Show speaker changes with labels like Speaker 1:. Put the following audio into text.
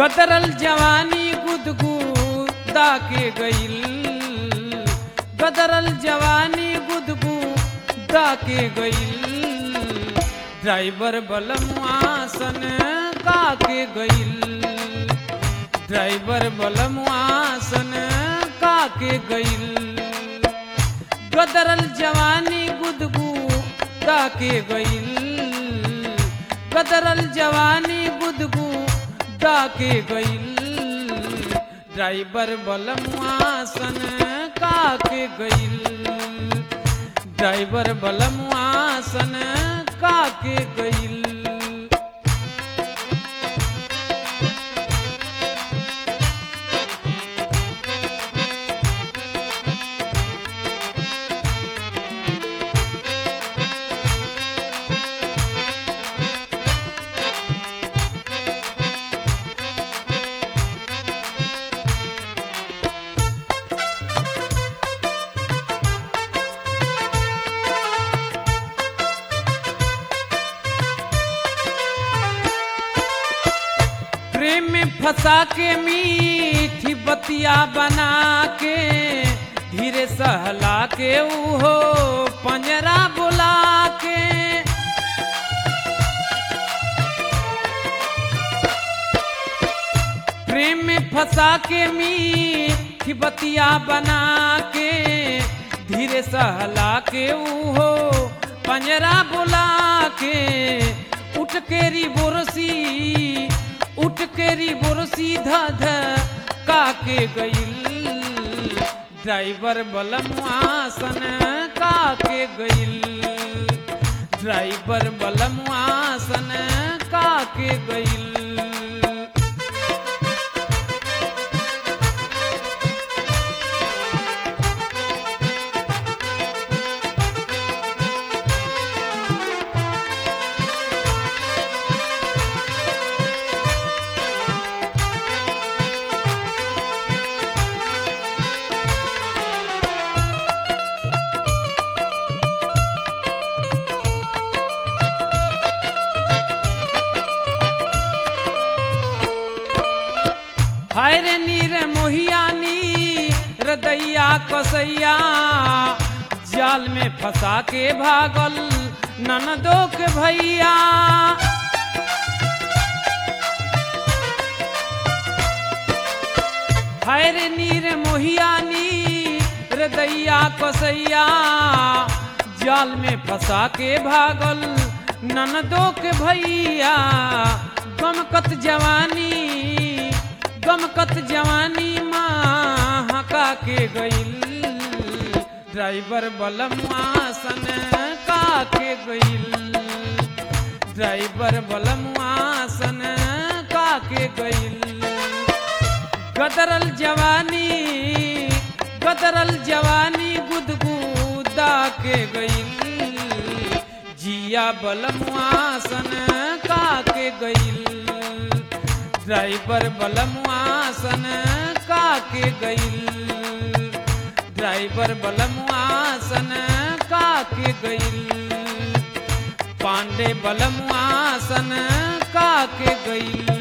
Speaker 1: गदरल जवानी गुदगुदा के गईल गदरल जवानी गुदगुदा के गईल ड्राइवर बलमुआसन का के गईल ड्राइवर बलमुआसन का के गईल गदरल जवानी गुदगुदा के गईल गदरल जवानी गुदगुदा के गईल ड्राइवर बलमुआसन का के गईल ड्राइवर बलमुआसन का के गईल प्रेम में फंसा के मीठी बतिया बना के धीरे सहला के उहो पंजरा बुला के प्रेम में फंसा के मीठी बतिया बना के धीरे सहला के उहो पंजरा बुला के उठ के री बोरसी उठ के री बोरसी धध का के गईल ड्राइवर बलमुआसन का के गईल ड्राइवर बलमुआसन का के गईल हाय रे नीर मोहियानी हृदया कसैया जाल में फंसा के भागल ननदो के भैया हाय रे नीर मोहियानी हृदया कसैया जाल में फंसा के भागल ननदो के भैया गमकत जवानी गमकत जवानी माँ हका के गईल ड्राइवर बलमुआसन का के गईल ड्राइवर बलमुआसन का के गईल गदरल जवानी गदरल जवानी गुदगुदा के गईल जिया बलमुआसन का के गईल ड्राइवर बलमुआसन का के गईल ड्राइवर बलमुआसन का के गईल पांडे बलमुआसन का के गईल